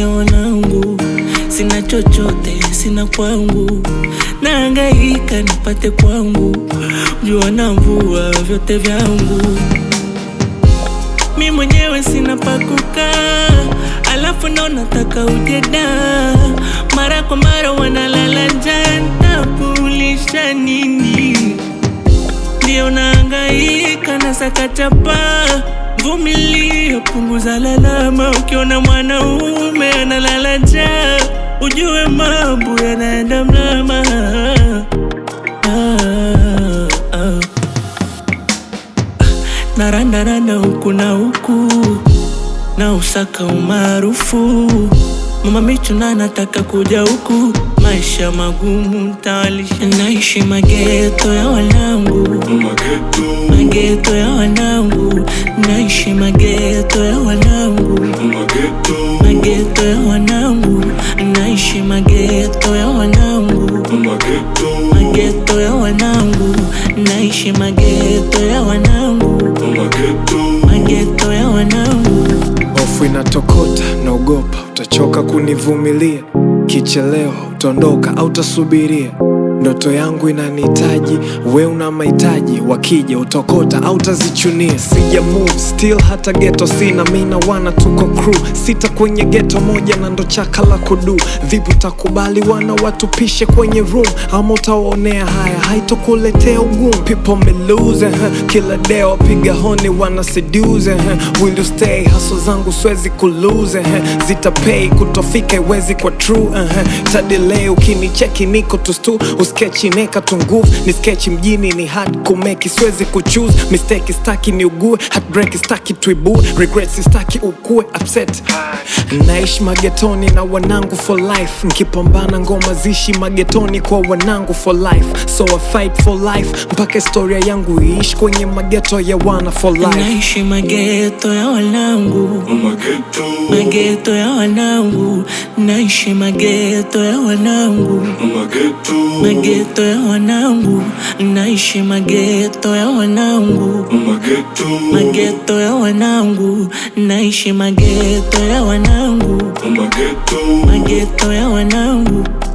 ya wanangu. Sina chochote, sina kwangu, nahangaika nipate kwangu, jua na mvua vyote vyangu. Mi mwenyewe sina pa kukaa, alafu ndo nataka ujeda. Mara kwa mara wanalala njaa, nitakulisha nini? Ndio nahangaika na saka chapa, vumilia, punguza lalama. Ukiona mwanaume analala njaa, ujue mambo yanaenda mlama. Ah, ah. Narandaranda huku na huku na usaka umaarufu Mama Michu na nataka kuja huku, maisha magumu ntawalisha, naishi mageto ya wanangu, Mageto, mageto ya wanangu, naishi mageto ya wanangu, mageto, mageto ya wanangu, naishi mageto ya wanangu, mageto, mageto ya wanangu, naishi mageto ya wanangu, mageto, mageto ya wanangu. Hofu inatokota, naogopa utachoka kunivumilia. Kichelewa utaondoka au utasubiria. Ndoto yangu inanihitaji, we una mahitaji. Wakija utokota au utazichunia. Sija move still, hata geto sina. Mina wana tuko crew sita kwenye geto moja, na ndo chaka la kudu. Vipi utakubali wana watupishe kwenye room, ama utawaonea haya? Haitokuletea ugumu. People me lose, eh, kila day wapiga honi wana seduce. eh, Will you stay? Haso zangu siwezi kulose, eh, zitapay kutofika iwezi kwa true. eh, Tadelay ukinicheki niko tu stu uskechi neka tu nguvu ni sketch mjini ni hard kumeki siwezi kuchoose mistake staki ni ugue heartbreak staki tuibue regrets staki ukue upset naishi magetoni na wanangu for life nkipambana ngoma zishi magetoni kwa wanangu for life so I fight for life mpaka historia yangu iishi kwenye mageto ya wana for life Naishi mageto ya wanangu, mageto, mageto ya wanangu, naishi mageto ya wanangu, mageto, mageto ya wanangu, naishi mageto ya wanangu, mageto, mageto ya wanangu, naishi mageto ya wanangu, mageto, mageto ya wanangu.